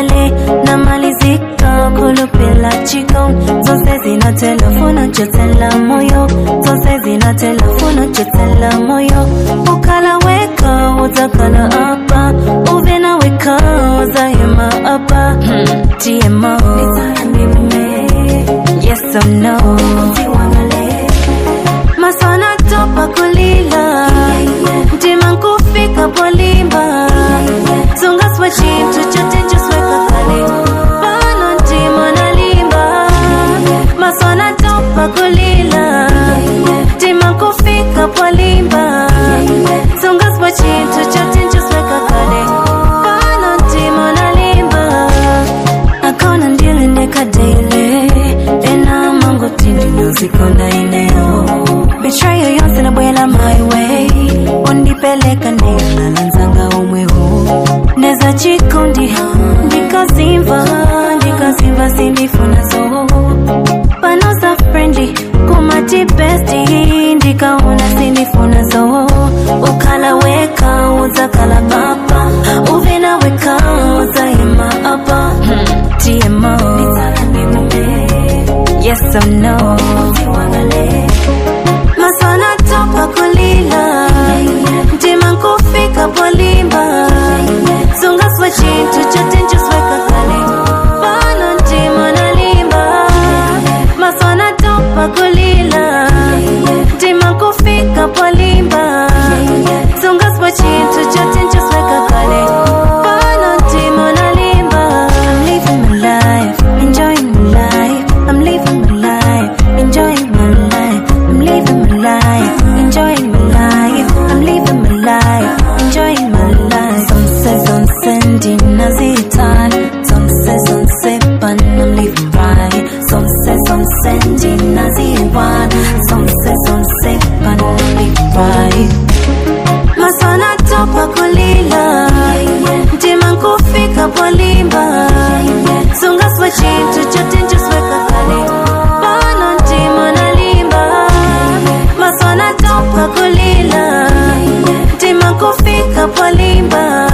kale namalizika kulupila chiko zose zina telefona chotela moyo zose zina telefona chotela moyo ukala weka utakala apa uvena weka uzayema apa tmo yes or no maswana topa kulila mtima nkufika polimba sungaswa chintu chote chosweka kale pano ntima nalimba maswana topa kulila mtima nkufika polimba sungaswa chintu chote chosweka kale pano ntima nalimba akona ndile ndekadaile ena mango tindi nazikonda ineo betrayo yonse nabwela my way undipeleka neyonalanzanga umweho neza chikundi ndikazimva ndikazimva sindifuna so panosa friendly kumati besti ndikaona sindifuna so ukala weka uzakala papa uvena weka uzayema apa tmo yes or no maswana topa kulila mtima nkufika polimba sungaswa chintu chote nchosweka kale pano ntima nalimba maswana topa kulila mtima nkufika polimba sungaswa chintu chote nchosweka kale pano ntima nalimba I'm living my life, enjoying my life. I'm living my life, enjoying my life. I'm living my life, enjoying my life. I'm living my life, enjoying my life. Some say, some send nazitan. Some say, some say, but I'm living right. Some say, some send naziwan. Some say, some say, but I'm living right. maswana topa kulila mtima nkufika polimba sungaswa chintu chote nchosweka kale pano ntima nalimba maswana topa kulila mtima nkufika polimba